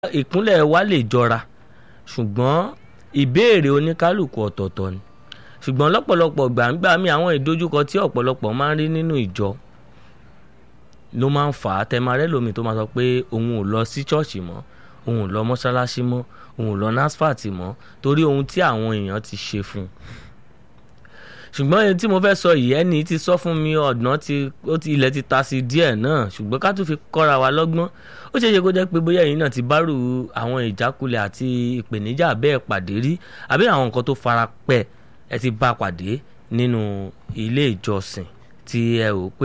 ìkúnlẹ̀ wa lè jọra ṣùgbọ́n ìbéèrè oníkálukú ọ̀tọ̀ọ̀tọ̀ ni ṣùgbọ́n lọ́pọ̀lọpọ̀ gbàǹgbà mi àwọn ìdojúkọ tí ọ̀pọ̀lọpọ̀ máa ń rí nínú ìjọ ló máa ń fà á tẹmarẹ́ lómi tó máa sọ pé òun ò lọ sí ṣọ́ọ̀ṣì mọ́ òun ò lọ mọ́ṣáláṣí mọ́ òun ò lọ NASFAT mọ́ torí ohun tí àwọn èèyàn ti ṣe fún un ṣùgbọ́n ẹni tí mo fẹ́ sọ yìí ẹni tí sọ fún mi ọ̀nà tí ó ti ilẹ̀ ti ta sí díẹ̀ náà ṣùgbọ́n ká tún fi kọ́ra wa lọ́gbọ́n ó ṣeé ṣe kó jẹ́ pé bóyá ẹ̀yin náà ti bárù àwọn ìjákulẹ̀ àti ìpèníjà bẹ́ẹ̀ pàdé rí àbí àwọn nǹkan tó fara pẹ́ ẹ ti bá pàdé nínú ilé ìjọsìn tí ẹ rò pé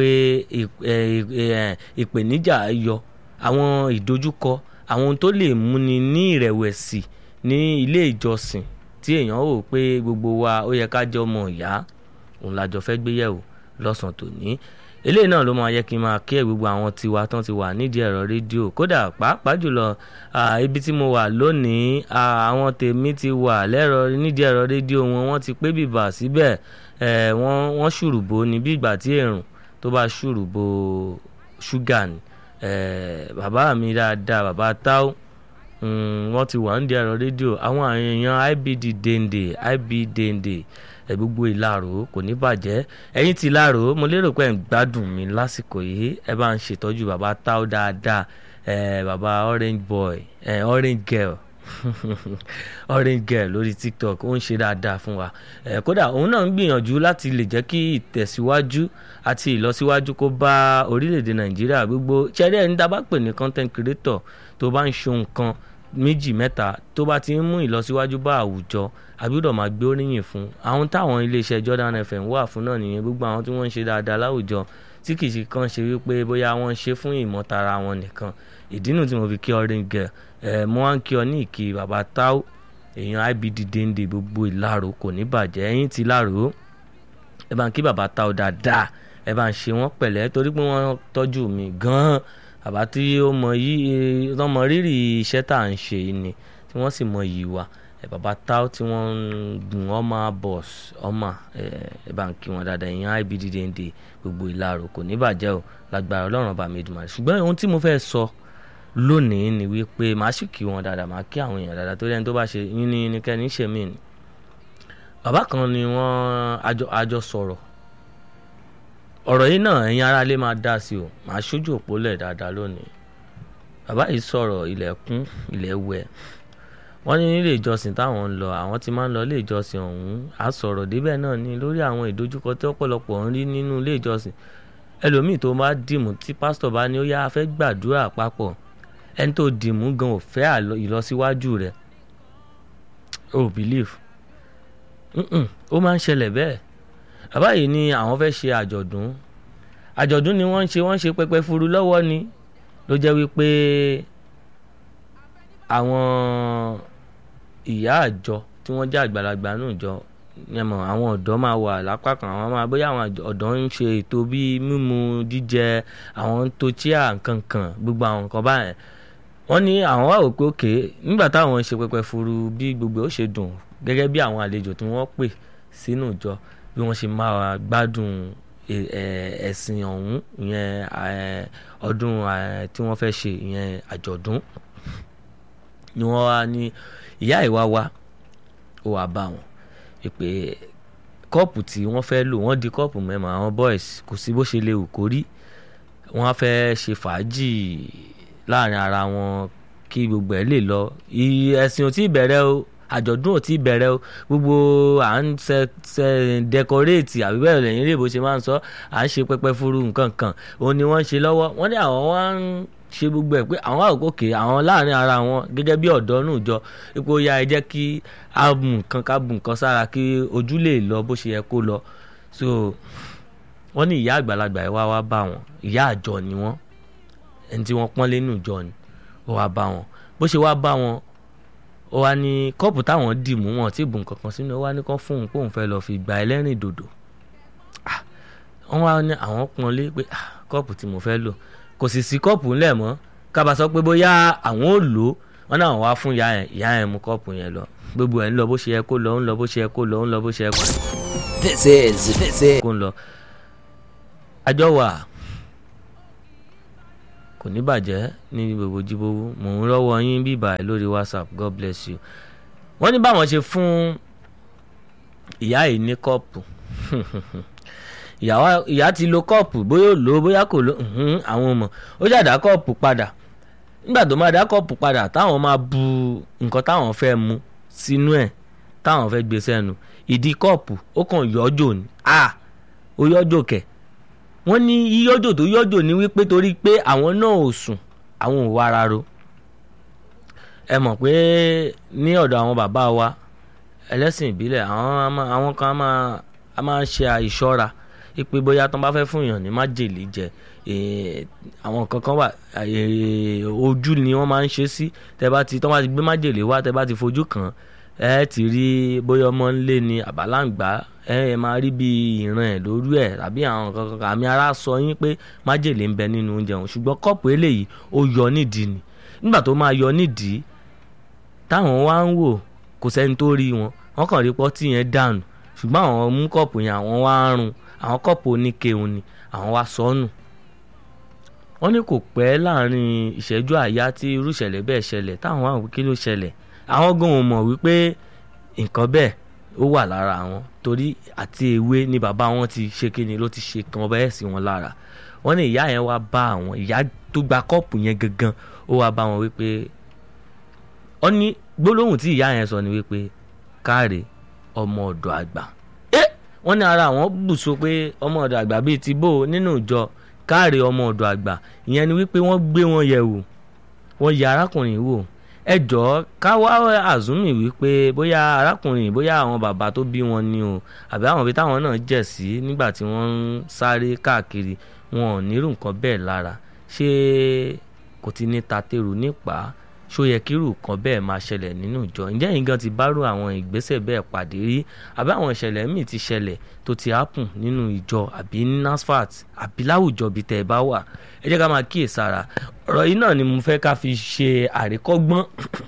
ìpèníjà yọ àwọn ìdojúkọ àwọn ohun tó lè múni ní ìrẹ̀wẹ̀sì ní ilé ìjọsìn tí èèyàn rò pé gbogbo wa ó yẹ ká jẹ́ ọmọ ìyá òun lájọ fẹ́ gbé yẹ̀wò lọ́sàn tòní eléyìí náà ló máa yẹ kí n máa kí ẹ gbogbo àwọn tiwa tán ti wà nídìí ẹ̀rọ rédíò kódà pàápàá jùlọ ibi tí mo wà lónìí àwọn tèmi ti wà lẹ́rọ nídìí ẹ̀rọ rédíò wọn wọ́n ti pé bìbà síbẹ̀ wọ́n ṣùrùbò ní bí ìgbà tí èrùn tó bá ṣùrùbò ṣúgà ni bàbá mi dáadáa bàbá táwọn wọ́n ti wà nídìí ẹ̀rọ rédíò àwọn èèyàn IBD dende IB dende gbogbo ìlàrò kò ní bàjẹ́ ẹ̀yin ti ìlàrò mo lérò pé ẹ̀ ń gbádùn mi lásìkò yìí ẹ bá ń ṣètọ́jú bàbá táó dáadáa bàbá orange boy orange girl orange girl lórí tiktok ó ń ṣe dáadáa fún wa kódà òun náà ń gbìyànjú láti lè jẹ́ kí ìtẹ̀síwájú àti ìlọsíwájú kó bá orílẹ̀-èdè nàìjíríà gbogbo ṣẹ́rí ẹni tá a bá pè ní content creator tó bá ń ṣe nǹkan méjì mẹ́ta tó bá ti ń mú ìlọsíwájú bá àwùjọ àbúrò máa gbé oríyìn fún àwọn táwọn iléeṣẹ́ Jordan FM wà fún náà nìyẹn gbogbo àwọn tí wọ́n ń ṣe dáadáa láwùjọ tí kì í ṣe kàn ṣe wípé bóyá wọ́n ń ṣe fún ìmọ̀tara wọn nìkan ìdí nù tí mo fi kí orange girl ẹ̀ mo wá ń kí ọ ní ìkí bàbá táó èèyàn IBD dende gbogbo ìlàrò kò ní bàjẹ́ ẹ̀yìn ti láàrò ẹ bá ń kí bàbá táó dáadáa ẹ bá ń ṣe wọ́n pẹ̀lẹ́ torí pé wọ́n tọ́jú mi gan-an bàbá tí ó mọ yìí tó mọ rírì iṣẹ́ tá à ń ṣe yìí ni tí wọ́n sì mọ yìí wa ẹ bàbá táó tí wọ́n ń gun ọmọ bọ́s ọmọ ẹ bá ń kí wọn dáadáa ìyẹn IBD dende gbogbo ìlàrò kò ní bàjẹ́ o lágbára ọlọ́run ọba mi dùn ṣùgbọ́n ohun tí mo fẹ́ sọ lónìí ni wípé màá sì kí wọn dáadáa màá kí àwọn èèyàn dáadáa torí ẹni tó bá ṣe yín ní nìkẹ́ni ṣe mí ni bàbá kan ni wọ́n àjọ sọ̀rọ̀ ọ̀rọ̀ yìí náà ẹ̀yin aráalé máa dá sí o màá ṣojú òpó lẹ̀ dáadáa lónìí bàbá yìí sọ̀rọ̀ ilẹ̀kùn ilẹ̀ wẹ̀ wọ́n ní nílé ìjọsìn táwọn ń lọ àwọn ti máa ń lọ ilé ìjọsìn ọ̀hún á sọ̀rọ̀ débẹ̀ náà ní lórí àwọn ìdojúkọ tí ọ̀pọ̀lọpọ̀ ń rí nínú ilé ìjọsìn ẹlòmíì tó bá dìmú tí pásítọ̀ bá ní ó yá fẹ́ gbàdúrà papọ̀ ẹni tó dìmú gan ò fẹ́ ìlọsíwájú rẹ̀ o believe ó máa ń ṣẹlẹ̀ bẹ́ẹ̀ bàbá yìí ni àwọn fẹ́ ṣe àjọ̀dún àjọ̀dún ni wọ́n ń ṣe wọ́n ń ṣe pẹpẹ furu lọ́wọ́ ni ló jẹ́ wípé àwọn ìyá àjọ tí wọ́n jẹ́ àgbàlagbà nù jọ yẹmọ àwọn ọ̀dọ́ máa wà lápá kan àwọn máa bóyá àwọn ọ̀dọ́ ń ṣe ètò bíi mímu jíjẹ àwọn ń to chíà nkankan gbogbo àwọn nǹkan báyẹn wọ́n ní àwọn wà wò pé òkè nígbà táwọn ń ṣe pẹpẹ furu bí gbogbo ó ṣe dùn gẹ́gẹ́ bí àwọn àlejò tí wọ́n pè sínú ìjọ bí wọ́n ṣe máa gbádùn ẹ̀sìn ọ̀hún ìyẹn ọdún tí wọ́n fẹ́ ṣe ìyẹn àjọ̀dún ni wọ́n wá ní ìyá ìwá wa ó wàá bá wọn pé kọ́ọ̀pù tí wọ́n fẹ́ lò wọ́n di kọ́ọ̀pù mẹ́mọ́ àwọn boys kò sí bó ṣe lè wù kó rí wọ́n á fẹ́ ṣe fàájì láàrin ara wọn kí gbogbo ẹ̀ lè lọ ẹ̀sìn ò tí ì bẹ̀rẹ̀ o àjọ̀dún ò tí ì bẹ̀rẹ̀ o gbogbo à ń ṣe ṣe dẹkọréètì àbí bẹ́ẹ̀ lẹ́yìn ilé ìbò ṣe máa ń sọ à ń ṣe pẹpẹ furu nǹkan kan òun ni wọ́n ń ṣe lọ́wọ́ wọ́n ní àwọn wá ń ṣe gbogbo ẹ̀ pé àwọn àkókò àwọn láàrin ara wọn gẹ́gẹ́ bí ọ̀dọ́ nù jọ ipò ya ẹ jẹ́ kí a bù nǹkan ká bù nǹkan sára kí ojú lè lọ bó ṣe yẹ kó lọ so wọ́n ní ìyá àgbàlagbà ẹ̀ wá wá bá wọn ìyá àjọ ni wọ́n ẹni tí wọ́n pọ́n lé nù jọ ni ó wá bá wọn bó ṣe wá bá wọn ó wá ní kọ́ọ̀pù táwọn dì mú wọn tí bùn kankan sínú ó wá ní kán fóun póun fẹ́ lọ́ọ́ fi gba ẹlẹ́rìn dòdò wọ́n wá ní àwọn pọ́n lé pé kọ́ọ̀pù tí mo fẹ́ lò kò sì sí kọ́ọ̀pù ńlẹ̀ mọ́ kábà sọ pé bóyá àwọn ò lò ó wọ́n náà wá fún ìyá yẹn ìyá yẹn mú kọ́ọ̀pù yẹn lọ gbogbo ẹ̀ ń lọ bó ṣe yẹ kó lọ ń lọ bó ṣe yẹ kó lọ ń lọ bó ṣe yẹ kó. This is this is. kó ń lọ àjọ wà kò ní bàjẹ́ ní gbogbo jíbówó mò ń rọ́wọ́ yín bíbà lórí whatsapp god bless you wọ́n ní báwọn ṣe fún ìyá yìí ní kọ́ọ̀pù ìyá ti lo kọ́ọ̀pù bóyá ò lò ó bóyá kò lò àwọn ọmọ ó ṣàdá kọ́ọ̀pù padà nígbà tó máa dá kọ́ọ̀pù padà táwọn máa bu nǹkan táwọn fẹ́ mu sínú ẹ̀ táwọn fẹ́ gbé sẹ́nu ìdí kọ́ọ̀pù ó kàn yọ́jò ni a ó yọ́jò kẹ̀ wọ́n ní yíyọ́jò tó yọ́jò ni wípé torí pé àwọn náà ò sùn àwọn ò wára ro ẹ mọ̀ pé ní ọ̀dọ̀ àwọn bàbá wa ẹlẹ́sìn ìbílẹ̀ àwọn kan á máa ṣe àìṣọ́ra pé bóyá tó bá fẹ́ fún èèyàn ní májèlé jẹ àwọn kankan wà ojú ni wọ́n máa ń ṣe sí tẹ́ bá ti tó bá ti gbé májèlé wá tẹ́ bá ti fojú kàn ẹ ti rí bóyá ọmọ ńlé ni àbálàǹgbá ẹ máa rí bí ìran ẹ lórí ẹ tàbí àwọn kankan àmì ara sọ yín pé májèlé ń bẹ nínú oúnjẹ òun ṣùgbọ́n kọ́ọ̀pù eléyìí ó yọ nídìí ni nígbà tó máa yọ nídìí táwọn wá ń wò kò sẹ́ni tó rí wọn wọ́n kàn rí pọ́tì yẹn dànù ṣùgbọ́n àwọn mú kọ́ọ̀pù yẹn àwọn wá ń rún àwọn kọ́ọ̀pù oníkeun ni àwọn wá sọnù wọ́n ní kò pẹ́ láàrin ìṣẹ́jú àyá tí irú ìṣẹ̀lẹ̀ bẹ́ẹ̀ ṣẹlẹ̀ táwọn wá wí kí ló ṣẹlẹ̀ àwọn gan ò mọ̀ wípé nǹkan bẹ́ẹ̀ ó wà lára wọn torí àti ewé ni bàbá wọn ti ṣe kí ni ló ti ṣe kan bẹ́ẹ̀ sí wọn lára wọ́n ní ìyá yẹn wá bá àwọn ìyá tó gba kọ́ọ̀pù yẹn gangan ó wá bá wọn wípé wọ́n ní gbólóhùn tí ìyá yẹn sọ ni wípé káre ọmọ ọ̀dọ̀ àgbà wọ́n ní ara àwọn bùsọ pé ọmọ ọ̀dọ̀ àgbà bíi ti bò nínú ìjọ káàrí ọmọ ọ̀dọ̀ àgbà ìyẹn ni wípé wọ́n gbé wọn yẹ̀ wò wọ́n yẹ arákùnrin wò ẹ jọ̀ọ́ ká wá àzúmì wípé bóyá arákùnrin bóyá àwọn bàbá tó bí wọn ni o àbí àwọn ibi táwọn náà jẹ̀ sí nígbà tí wọ́n ń sáré káàkiri wọn ò nírú nǹkan bẹ́ẹ̀ lára ṣé kò ti ní tatẹ́rù nípa ṣó yẹ kírù kan bẹ́ẹ̀ máa ṣẹlẹ̀ nínú ìjọ ǹjẹ́ yín gan ti bárò àwọn ìgbésẹ̀ bẹ́ẹ̀ pàdé rí àbí àwọn ìṣẹ̀lẹ̀ míì ti ṣẹlẹ̀ tó ti happen nínú ìjọ àbí NASFAT àbí láwùjọ bíi tẹ̀ ẹ bá wà ẹ jẹ́ ká máa kíyè sára ọ̀rọ̀ yìí náà ni mo fẹ́ ká fi ṣe àríkọ́gbọ́n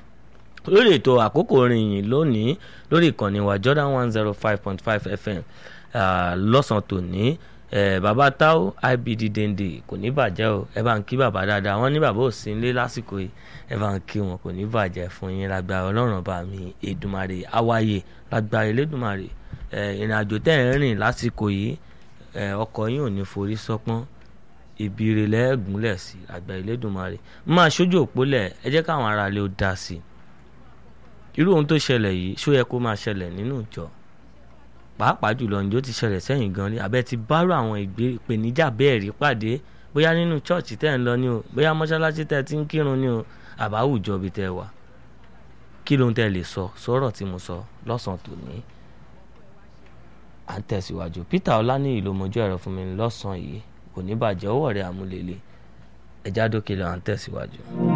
lórí ètò àkókò rìnyìn lónìí lórí ìkànnì wa Jordan one zero five point five FM lọ́sàn-án tòní bàbá táwọn IBD dende kò ní bàjẹ́ o ẹ bá ń kí bàbá dáadáa wọ́n ní bàbá ò sí nílé lásìkò yìí ẹ bá ń kí wọn kò ní bàjẹ́ fún yín lágbára ọlọ́run bá mi èdùmarè awáyé lágbára elédùmarè ìrìn àjò tẹ́ ẹ̀ ń rìn lásìkò yìí ọkọ̀ yín ò ní forí sọ́pọ́n ìbíire lẹ́ẹ̀gúnlẹ̀ sí lágbára elédùmarè máa ṣojú òpólẹ̀ ẹ jẹ́ káwọn aráalé ó dá sí i irú ohun tó ṣẹlẹ̀ yìí ṣó yẹ kó máa ṣẹlẹ̀ nínú ìjọ pàápàá jùlọ ǹjọ́ ti ṣẹlẹ̀ sẹ́yìn gan rí abẹ́ ti bárò àwọn ìpèníjà bẹ́ẹ̀ rí pàdé bóyá nínú chọ́ọ̀chì tẹ́ ń lọ ní o bóyá mọ́ṣáláṣí tẹ́ ti ń kírun ní o àbáwùjọ bíi tẹ́ wà kí ló ń tẹ́ lè sọ sọ̀rọ̀ tí mo sọ lọ́sàn-án tòní. à ń tẹ̀síwájú Peter Ọláníyì ló mojú ẹ̀rọ fún mi lọ́sàn-án yìí kò ní bàjẹ́ ọwọ́ rẹ̀ àmúlélẹ̀ ẹ̀já dókè lọ à ń tẹ̀síwájú.